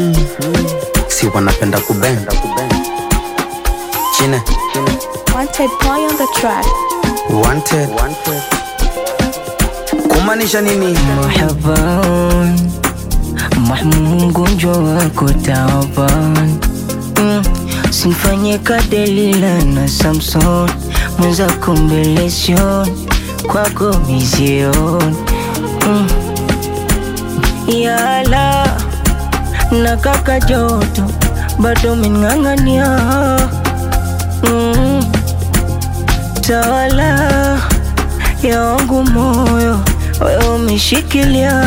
si wanapenda kubenda chine Wanted boy on the track. wanted kumaanisha nini Marhaban, mahmumu mgonjwa wako taban mm. Simfanye kadelila na Samson mwenzako mbelesion kwako mizion mm. Yala na kaka joto bado meng'ang'ania mm. Tawala ya wangu moyo wewe umeshikilia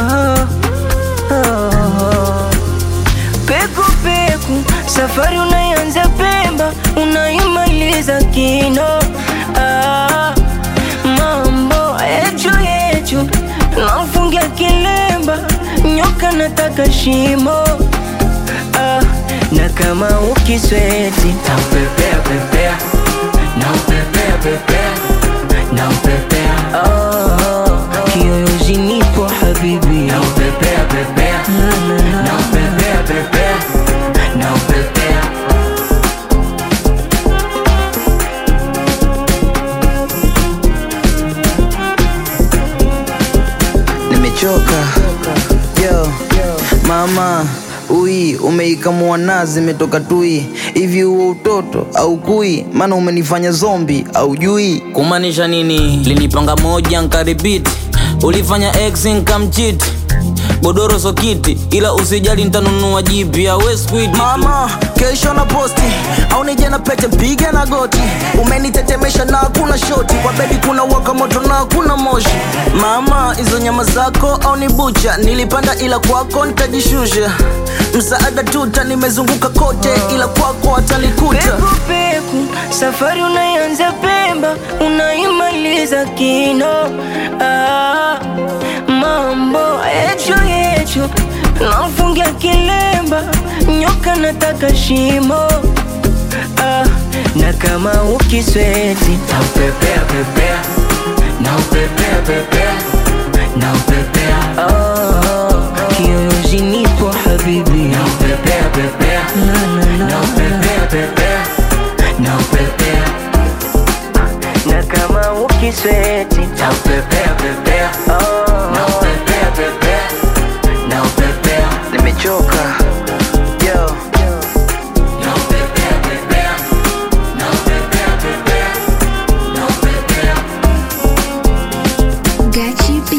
oh. Peku peku safari unaianza Pemba unaimaliza Kino ah, mambo yechu yechu nafungia kilemba nyoka nataka shimo ah, na kama ukisweti naupepea pepea naupepea pepea naupepea oh, kiyoyozi nipo habibi naupepea pepea naupepea pepea naupepea nimechoka yo mama ui umeikamua nazi imetoka tui hivi huo utoto au kui maana umenifanya zombi au jui kumaanisha nini linipanga moja nkaribiti ulifanya x nkamchit godoro sokiti ila usijali ntanunua jipya we squid mama kesho na posti au nije na pete piga na goti umenitetemesha na hakuna shoti kwa bedi kuna waka moto na hakuna moshi mama hizo nyama zako au ni bucha nilipanda ila kwako nitajishusha msaada tuta nimezunguka kote ila kwako watanikuta Peku peku safari unaianza Pemba unaimaliza Kino ah, mambo yecho yecho nafungia kilemba nyoka nataka shimo ah, na kama ukisweti naupepea pepea naupepea pepea naupepea oh, kiyoyozi nipo habibi naupepea pepea naupepea pepea naupepea na kama ukisweti naupepea pepea naupepea pepea naupepea nimechoka yo naupepea pepea naupepea pepea naupepea Gachi B.